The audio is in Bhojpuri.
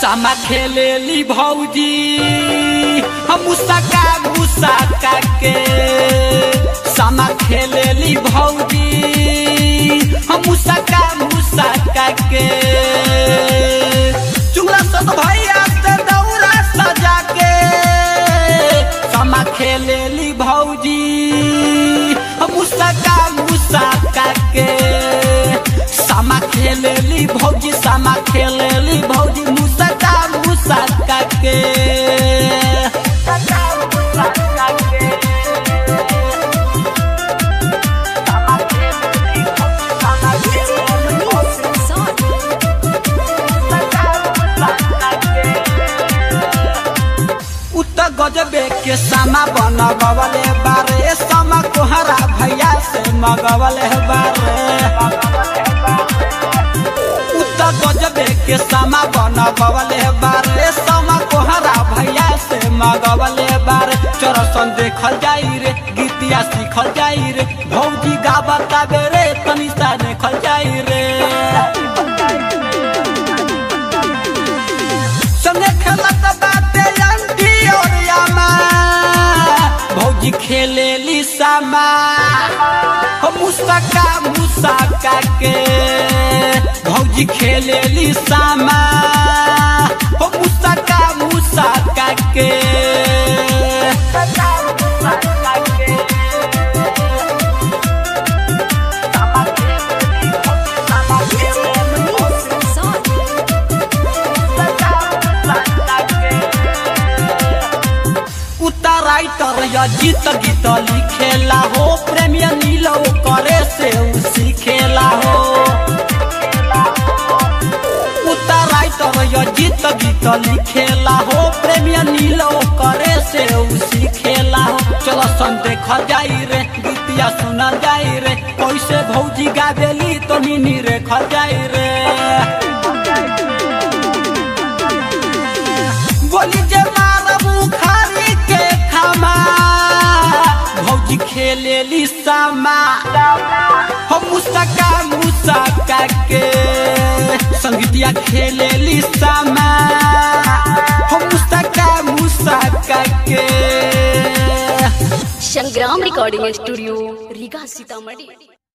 सामा खेलेली भौजी हम मुसका मुसका के सामा खेलेली भौजी हम मुसका मुसका के चुगला सत भैया से दौरा सजा के सामा खेलेली भौजी हम मुसका मुसका के सामा खेलेली भौजी सामा खेलेली भौजी मुसका मुसका के उत्तर गजबे के सामा बनगवले बारे सामा कोहरा भैया से मगवले बारे उत्तर गजबे के सामा बनगवले बारे सामा कोहरा भैया से मगवले बारे चरसन देखल जाई रे गीतिया सीखल जाई रे भौजी गावता बेरे तनी सा देखल जाई रे संगे खेलत बाटे अंटी और यामा भौजी खेलेली सामा हो मुसका मुसका के भौजी खेलेली सामा हो मुसका मुसका के उत्तर राइटर या जीत गीत लिखेला हो प्रेमिया नीलो करे से उ सीखेला हो उत्तर राइटर या जीत गीत लिखेला हो प्रेमिया नीलो करे से उ सीखेला हो चलो सन देखल जाई रे गीतिया सुनल जाई रे कैसे भौजी गावेली तो नीनी रेखल जाई रे बोली जे मारबू खारी के खामा भौजी खेलेली सामा हम मुसका मुसका के संगीतिया खेलेली सामा हम मुसका मुसका के संग्राम रिकॉर्डिंग स्टूडियो रीगा सीतामढ़ी